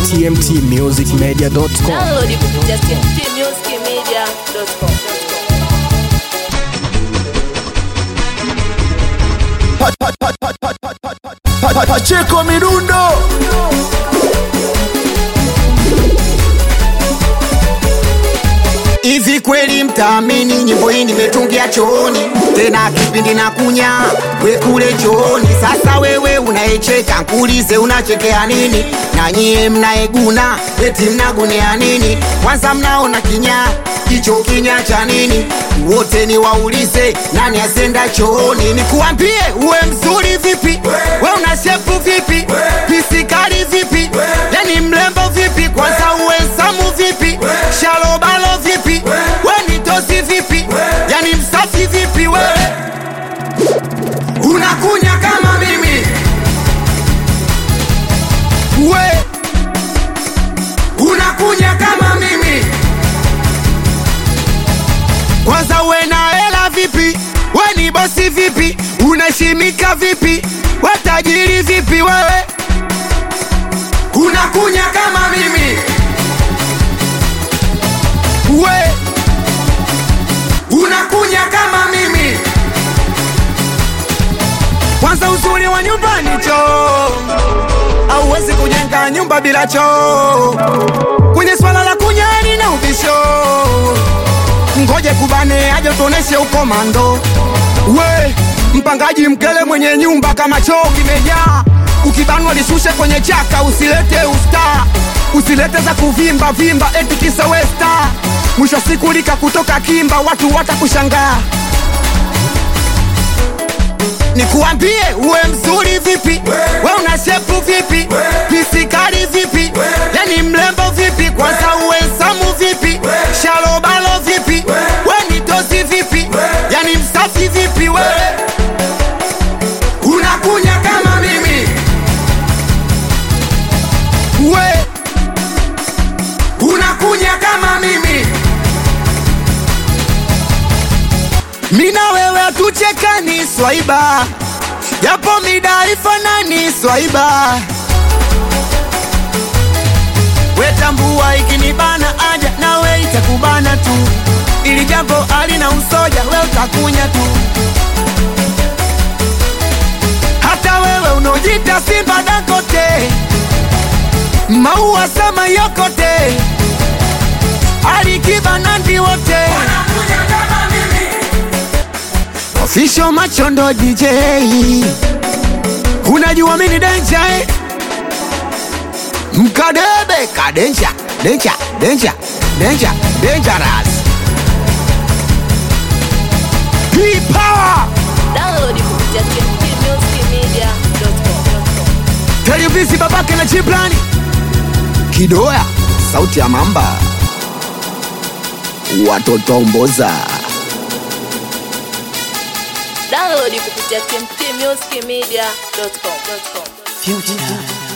tmtmusicmedia.com. Download kupitia tmtmusicmedia.com. Pacheko Midundo Hivi kweli mtaamini nyimbo hii nimetungia chooni, tena kipindi na kunya we kule chooni. Sasa wewe unaecheka, nkuulize unachekea nini? Na nyie mnaeguna eti mnagunea nini? Kwanza mnaona kinya hicho kinya cha nini? Wote ni waulize nani asenda chooni? Nikuambie uwe mzuri vipi, we una shepu vipi, pisikali vipi, yani mlembo vipi, kwanza uwe samu vipi, shalobalo vipi, we ni tosi vipi, yani msafi vipi, we unakunya kama mimi we unakunya kama mimi kwanza uwe na hela vipi we ni bosi vipi unaheshimika vipi we tajiri vipi wewe unakunya kama mimi we unakunya kama mimi kwanza uzuri wa nyumbani choo auwezi kujenga nyumba bila choo kwenye swala la kunyani na ubisho ngoje kubane aje tuoneshe ukomando we mpangaji mkele mwenye nyumba kama choo kimejaa ukibanwa lishushe kwenye chaka usilete usta usilete za kuvimba vimba eti kisa westa mwisho wa siku lika kutoka kimba watu watakushangaa nikuambie uwe mzuri vipi we una shepu vipi pisikali vipi yani mlembo vipi kwanza uwe samu vipi shalobalo vipi we ni tosi vipi yani msafi vipi we unakunya kama mimi we unakunya kama mimi mina wewe tuchekani swaiba japo mida ifanani swaiba wetambua ikinibana aja nawe itakubana tu ili jambo alina usoja we utakunya tu hata wewe unaojita simba dakote maua sama yokote alikiba nandi wote official machondo DJ unajua mini denja eh? mkadebe kadenja denja denja denja dangerous P-Power Download kupitia tmtmusicmedia.com. televisi babake na chiplani kidoya sauti ya mamba watotomboza Download kupitia tmtmusicmedia.com. Future.